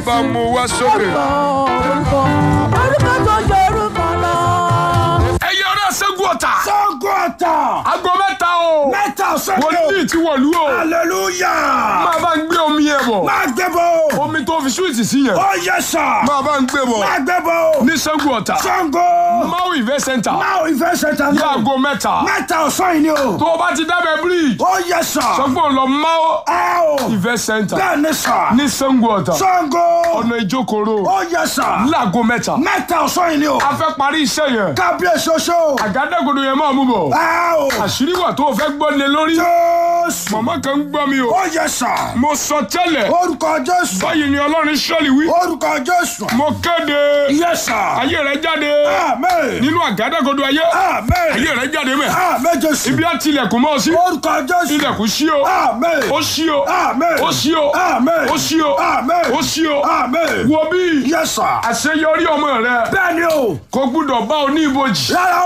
bá mú wá sókè. orúkọ orúkọ tó jẹ orúkọ lọ. ẹyẹ ọ̀rẹ́ sẹ́gun ọ̀tà. Sango ọ̀tà. aago mẹ́ta o. Mẹ́ta ọ̀sán ni o. wòlíì ti wọ̀lú o. Hallelujah. máa bá ń gbé omi yẹn bọ̀. Máa gbé bọ̀. omi tó fi súwìtì sí yẹn. Ó yẹ sà. máa bá ń gbé bọ̀. Máa gbé bọ̀. ní sẹ́gun ọ̀tà. Sango. máa ìfẹ́ sẹ́ńtà. Máa ìfẹ́ ṣẹta ní. láago mẹ́ta. Mẹ́ta ọ̀sán yìí ni o. tó o bá ti dábẹ́ bíríìjì. Ó yẹ sà. sọ pé o lọ máa Ẹ o. ìfẹ́ sẹ́ńtà. Bẹ́ẹ̀ ni sà. ní sẹ́gun ọ̀tà. Sango. ọ̀nà ìjókòrò. Ó yẹ sà. láago mẹ́ta. Mẹ́ta ọ̀sán yìí ni o. a fẹ́ parí iṣẹ́ yẹn. Kábíyèsí oṣó. àgádágodo yẹn máa mú bọ̀. Ẹ o. àṣírí wà tó o fẹ́ gbọ́ lé lórí. Jésù. màmá kan ń gbọ́ mi o. Ó yẹ sà. mo sọ tẹ́lẹ̀. Orúkọ Jésù. báyìí ni ọlọ́run ṣọ́ọ̀lì wí. Orúkọ Jésù. mo kéde. Yẹ sà. ayé rẹ jáde. Amen. nínú àgádágodo ayé. Amen. ayé rẹ jáde mẹ́. Amen Jésù. ibi á tilẹ̀kùn mọ́ ọ sí. Orúkọ Jésù. ilẹ̀kùn ṣí o. Amen. ó ṣí o. Amen. ó ṣí o. Amen. ó ṣí o. Amen. ó ṣí o. Amen. wo bí. Yes sir. àṣeyọrí ọmọ rẹ. Bẹ́ẹ̀ni o. kò gbúdọ̀ bá o ní ibojì. Rárá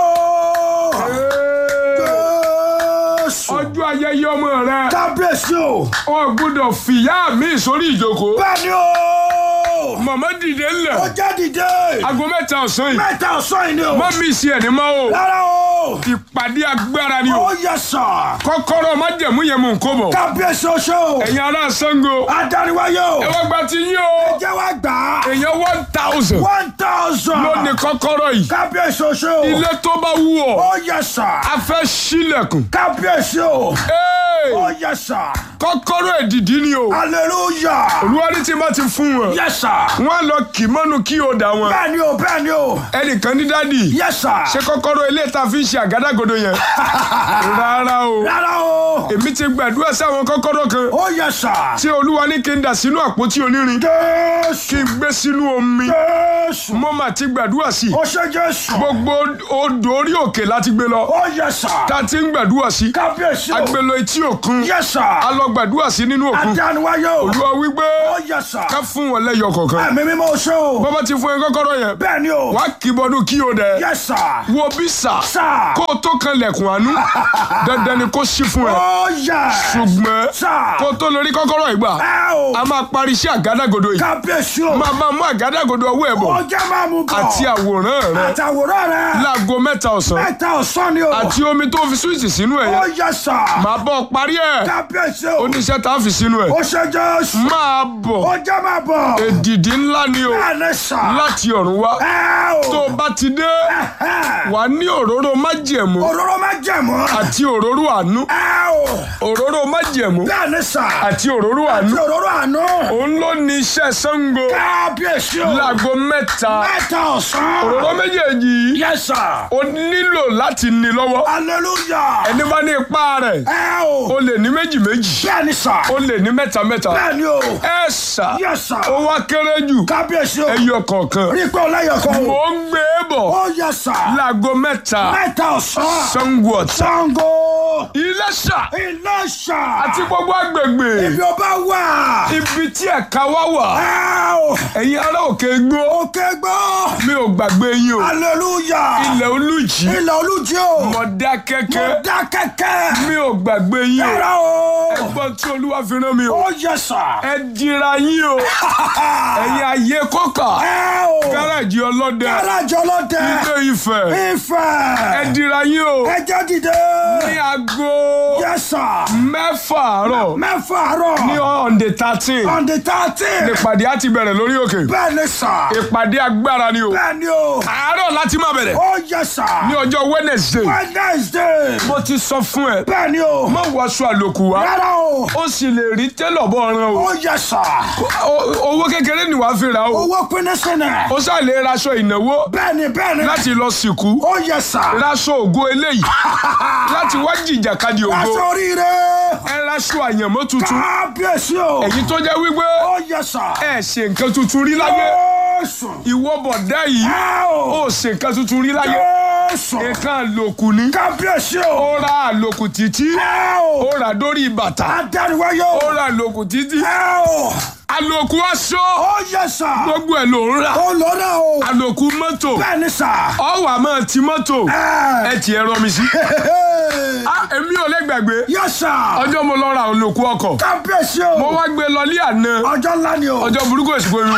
o. Jésù. ọjọ́ ayẹyẹ ọmọ rẹ. Kábíyèsí o. o gbúdọ̀ fìyà mi sórí ìjókòó. Bẹ́ẹ̀ni o. màmá dìde Ó ńlẹ̀. jẹ́ dìde. aago mẹ́ta ọ̀sán yìí. Mẹ́ta ọ̀sán yìí ni o. má mi sí ẹ̀ ní má o. Rárá o. ìpàdé agbára ni o. Ó yẹ sà. kọ́kọ́rọ́ má jẹ̀mú yẹn mú nǹkó bọ̀. Kábíyèsí oṣó. ẹ̀yin ará Ṣàngó. Adániwáyé o. ẹ wá gba ti yín o. Jẹ́ wá gbà á. èèyàn one thousand. One thousand. ló ní kọ́kọ́rọ́ yìí. Kábíyèsí oṣó. ilé tó bá wù ọ́. Ó yẹ sà. a fẹ́ ṣílẹ̀kùn. Kábíyèsí o. Hey! Ó yẹ sà. kọ́kọ́rọ́ èdìdí ni o. Hallelujah. olúwarí tí má ti fún wọn. Yes sir. wọ́n á lọ kì mọ́nu kí o dà wọn. Bẹ́ẹ̀ni o, bẹ́ẹ̀ni o. ẹnìkan ní dádì. Yes sir. ṣé kọ́kọ́rọ́ ilé ta fi ń ṣe àgádágodo yẹn. rárá o. Rárá o. èmi ti gbàdúrà sáwọn kọ́kọ́rọ́ kan. Ó yẹ sà. tí olúwa ní kí n dà sínú àpótí onírin. kí Jésù. n gbé sínú omi. Jésù. mo mà ti gbàdúrà sí i. Ó ṣe Jésù. gbogbo odò orí òkè láti gbé lọ. Ó yẹ sà. tá a ti ń gbàdúrà sí. Kábíyèsí o. agbèlò etí òkun. Yes sir. a lọ gbàdúrà sí nínú òkun. Adániwáyé o. olúwa wípé Ó yẹ sà. ká fún wọn lẹ́yọ kọ̀ọ̀kan. Ẹ̀mí mímọ́ ṣe o. bàbá ti fún ẹ kọ́kọ́rọ́ yẹn. Bẹ́ẹ̀ni o. wàá kì í bọdún kí o dẹ. Yes sir. wo bí sà. Sà. kó o tó kan lẹ̀kùn àánú. dandan ni kó ṣí fún ẹ. Ó yẹ. ṣùgbọ́n Sà. kó o tó lórí kọ́kọ́rọ́ ìgbà. Ẹ o. a máa parí iṣẹ́ àgádágodo yìí. Kábíyèsí o. máa máa mú àgádágodo ọwọ́ ẹ̀ bọ̀. Ó jẹ́ máa mú bọ̀. àti àwòrán rẹ. Àtàwòrán rẹ̀. láago mẹ́ta ọ̀sán. Mẹ́ta ọ̀sán ni o. àti omi tó fi súwìtì sínú ẹ̀ Ó yẹn. yẹ sà. máa bọ̀ parí ẹ̀. Kábíyèsí o. oníṣẹ́ tá a fi sínú ẹ̀. Ó ṣe Jésù. máa bọ̀. Ó jẹ́ máa bọ̀. èdìdí ńlá ni o. Bẹ́ẹ̀ni sà. láti ọ̀run wá. Ẹ o. tó o bá ti dé Ẹ̀hẹ́n. wà ní òróró májẹ̀mú Òróró máa jẹ̀mọ́. àti òróró àánú. Ẹ o. òróró májẹ̀mú Bẹ́ẹ̀ni sà. àti òróró Àti àánú. òróró àná. òun ló ní iṣẹ́ Ṣàngó Kábíyèsí o. láago mẹ́ta. Mẹ́ta ọ̀sán. òróró méjèèjì yìí Yes sir. o nílò láti ní lọ́wọ́. Hallelujah. ẹni bá ní ipá rẹ̀ Ẹ o. o lè ní méjì méjì Bẹ́ẹ̀ni sà. o lè ní mẹ́ta mẹ́ta. Bẹ́ẹ̀ni o. ẹ ṣá Yes sir. ó wá kéré jù Kábíyèsí o. ẹyọ kọ̀ọ̀kan. Rí pé ọlẹ́yọ̀ kan mò o. ń gbé e bọ̀ Ó yẹ sà. láago mẹ́ta Mẹ́ta ọ̀sán. Ṣàngó Ọ̀tà Ṣàngó. Iléṣà Iléṣà. àti gbogbo agbègbè Ibi ọba wà. ibi tí ẹ̀ka wá wà Ẹ o. ẹ̀yin ará òkè gbó Òkè gbọ́. mi ò gbàgbé yín o Hallelujah. ilẹ̀ olùjì Ilẹ̀ olújí o. Mọ̀dákẹ́kẹ́ Dá kẹ́kẹ́. mi ò gbàgbé yín o Yàrá o. ẹgbọ́n tí olúwa fi rán mi o Ó yẹ sà. ẹ dira yín o ẹ̀yin ayé kọ́kà Ẹ o. gáràjì ọlọ́dẹ Gáràjì ọlọ́dẹ. ilé Ifẹ̀ ẹ Ifẹ̀. dira yín o Ẹ jẹ́ dìde. ní aago Yẹ sà. mẹ́fà àárọ̀ Mẹ́fà àárọ̀. ní on the thirteen On the thirteen. ìpàdé á ti bẹ̀rẹ̀ lórí òkè Bẹ́ẹ̀ni sà. ìpàdé agbára ni o Bẹ́ẹ̀ni o. àárọ̀ láti máa bẹ̀rẹ̀ Ó yẹ sà. ní ọjọ́ Wednesday Wednesday. mo ti sọ fún ẹ Bẹ́ẹ̀ni o. má wọṣọ àlòkù wá Rárá o. ó sì lè rí tẹ́lọ̀ bọ́ ọ̀ràn o Ó yẹ sà. O- owó kékeré ni wàá fi rà o Owó pinnu sínú. ó sá lè raṣọ ìnáwó Bẹ́ẹ̀ni bẹ́ẹ̀ni. láti lọ sìnkú Ó yẹ sà. raṣọ ògo eléyìí láti wá jìjàkadì ògo Aṣọ oríire. ẹ raṣọ àyànmọ́ tuntun Kábíyèsí o. èyí tó jẹ́ wípé Ó yẹ sà. ẹ ṣe nǹkan tuntun rí láyé Jésù. ìwọ bọ̀dá yìí Ẹ o. ó ṣe nǹkan tuntun rí láyé Jésù. nǹkan àlòkù ni Kábíyèsí o. ó ra àlòkù títí Ẹ o. ó ra dórí bàtà Adániwáyé ó o. ra àlòkù títí Ẹ o. àlòkù aṣọ Ó yẹ sà. gbogbo ẹ̀ ló ń rà Ó lọ náà o. àlòkù mọ́tò Bẹ́ẹ̀ni sà. ọwọ́ àmọ́ ti mọ́tò Ẹ. ẹ ti ẹ rọ mi sí Ah, èmi ò lè gbàgbé Yes sir. ọjọ́ mo lọ ra olùkú ọkọ̀ Kábíyèsí o. mo wá gbé lọ ní àná Ọjọ́ ńlá ni o. ọjọ́ burúkú èsì pé mi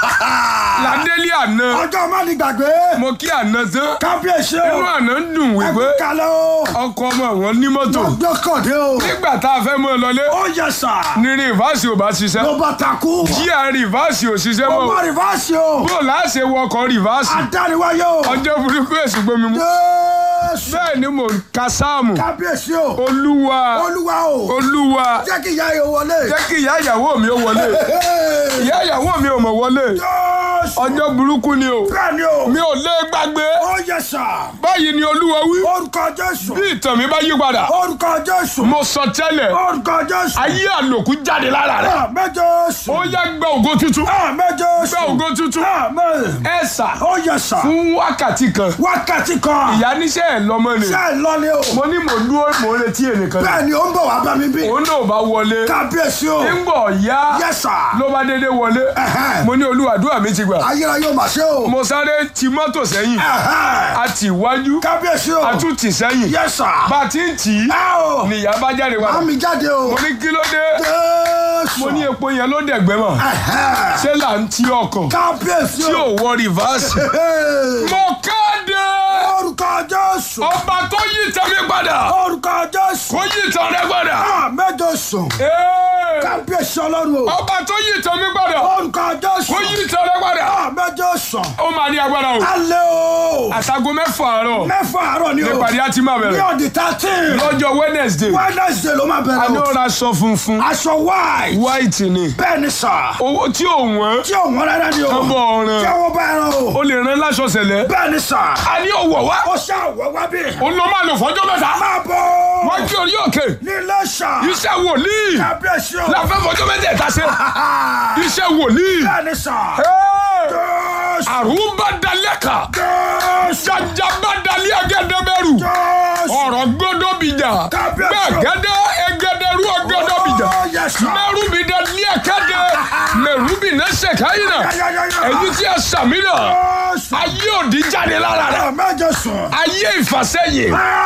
ládé ní àná Ọjọ́ má ní gbàgbé. mo kí àná tán Kábíyèsí o. inú àná ń dùn wípé Ẹkú kalẹ̀ o. ọkọ̀ ọmọ wọn ní mọ́tò Ọjọ́ kọ̀dé o. nígbà tá a fẹ́ mọ́ ọ lọlé Ó yẹ sà. ní rìvásì ò bá ṣiṣẹ́ Ló bá takú. jíà rìvásì ò ṣiṣẹ́ Ó mọ́ má rìvásì o. bó láṣẹ wọkọ̀ rìvásì Adániwáyé o. ọjọ́ burúkú èsì pé mi mú Jésù. bẹ́ẹ̀ ni mò ń ka sáàmù Kábíyèsí o. olúwa Olúwa o. olúwa Jẹ́ kí ìyá yóò wọlé. jẹ́ kí ìyá ìyàwó mi ó wọlé Hey. ìyá ìyàwó mi ò mọ̀ wọlé Jésù. ọjọ́ burúkú ni o Bẹ́ẹ̀ ni o. mi ò lè gbàgbé Ó yẹ sà. báyìí ni olúwa wí Orúkọ Jésù. bí ìtàn mi bá yí padà Orúkọ Jésù. mo sọ tẹ́lẹ̀ Orúkọ Jésù. ayé àlòkù jáde lára rẹ̀ Àmín Jésù. ó yá gba ògo tuntun Àmín Jésù. gba ògo tuntun Àmín. ẹ sà Ó yẹ sà. fún wákàtí kan Wákàtí kan. ìyá níṣẹ́ ẹ̀ lọ́mọ ni Ṣé ẹ lọ ni o? mo ní mò ń dúró mò ń retí ẹnìkan ni Bẹ́ẹ̀ ni ó ń bọ̀ wá bá mi bí. òun náà bá wọlé Kábíyèsí o. ńgbọ̀ yá Yes sir. ló bá dédé wọlé Ẹ̀hẹ́n. mo ní olúwàdúrà mi ti gbà Ayérayé ò mà ṣe o. mo sáré ti mọ́tò sẹ́yìn Ẹ̀hẹ́n. a tì wájú Kábíyèsí o. a tún tì sẹ́yìn Yes sir. bá a ti ń tì í Ẹ o. nìyá bá jáde padà Àmì jáde o. mo ní kí ló dé Jésù. mo ní epo yẹn ló dẹ̀gbẹ́ mọ̀ Ẹ̀hẹ́n. ṣé là ń ti ọkọ̀ Kábíyèsí tí o. ò wọ rìvásì Hey. mo kéde Orúkọ Jésù. ọba tó yí tẹ̀mí padà Orúkọ Jésù. kó yí tàn rẹ padà Àmín Jésù. Ee, Kábíyèsí Ọlọ́run o. ọba tó yí tẹ̀mí padà Orúkọ Jésù. kó yí tàn rẹ padà Àmín Jésù. ó máa ní agbára o Alẹ́ o. àtàgò mẹ́fà àárọ̀ Mẹ́fà àárọ̀ ni o. nípàdé á ti máa Ní bẹ̀rẹ̀ ọ̀dì thirteen. lọ́jọ́ wednesday Wednesday ló máa a ní bẹ̀rẹ̀ ó o. ra aṣọ funfun Aṣọ white. white ni Bẹ́ẹ̀ ni sà. owó tí ò wọ́n Tí ò wọ́n rárá ni o. Kán bọ̀ ọ̀ràn. Tí àwọn bá ẹran o. ó lè rán láṣọ sẹ̀lẹ̀ Bẹ́ẹ̀ ni sà. a ní òwò wá Ó ṣàwọ̀ wá bí. ó lọ máa lò fọjọ́ mẹ́ta Máa bọ̀. wọ́n jí orí òkè Ní Iléṣà. iṣẹ́ wòlíì Kábíyèsí o. la fẹ́ fọjọ́ mẹ́tẹ̀ẹ̀ta ṣe iṣẹ́ wòlíì Bẹ́ẹ̀ ni sà. Hey! Jésù. àrùn bá dalẹ̀ kà Jésù. jàjà bá dalẹ̀ ẹgẹdẹbẹrù Jésù. ọ̀rọ̀ gbọ́dọ̀ bìjà Kábíyèsí. bẹ́ẹ̀ gẹ́dẹ́ ẹgẹdẹrú ọgọ́dọ̀ bìjà Oh, yes, sir. mẹ́rù bí dalẹ̀ ẹ̀kẹ́dẹ́ mẹ́rù bí nẹ́sẹ̀ káyìnà Yáyáyáyá. èyí tí a sàmì náà Jésù. ayé òdì jáde lára rẹ̀ Àmín Jésù. ayé ìfàsẹ́yìn